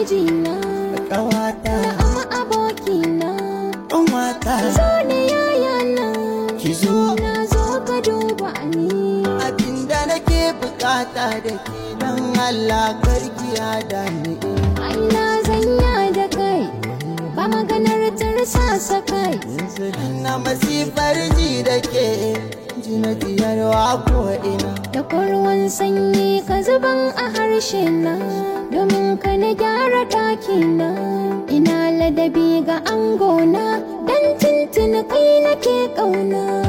mijina Ƙawata, amma abokina ƙanwata, zo ne yayana ki zo. na zo ka duba ni Abinda nake bukata da ke nan Allah karki ya dani. Allah zanya da kai ba maganar tarsasa kai Na masifar ji da ke jina tiyarwa ko ina. da ruwan sanyi ka zuban a harshe na domin ka na gyara ɗakina ina ladabi ga angona dan tuntuni kai nake ƙauna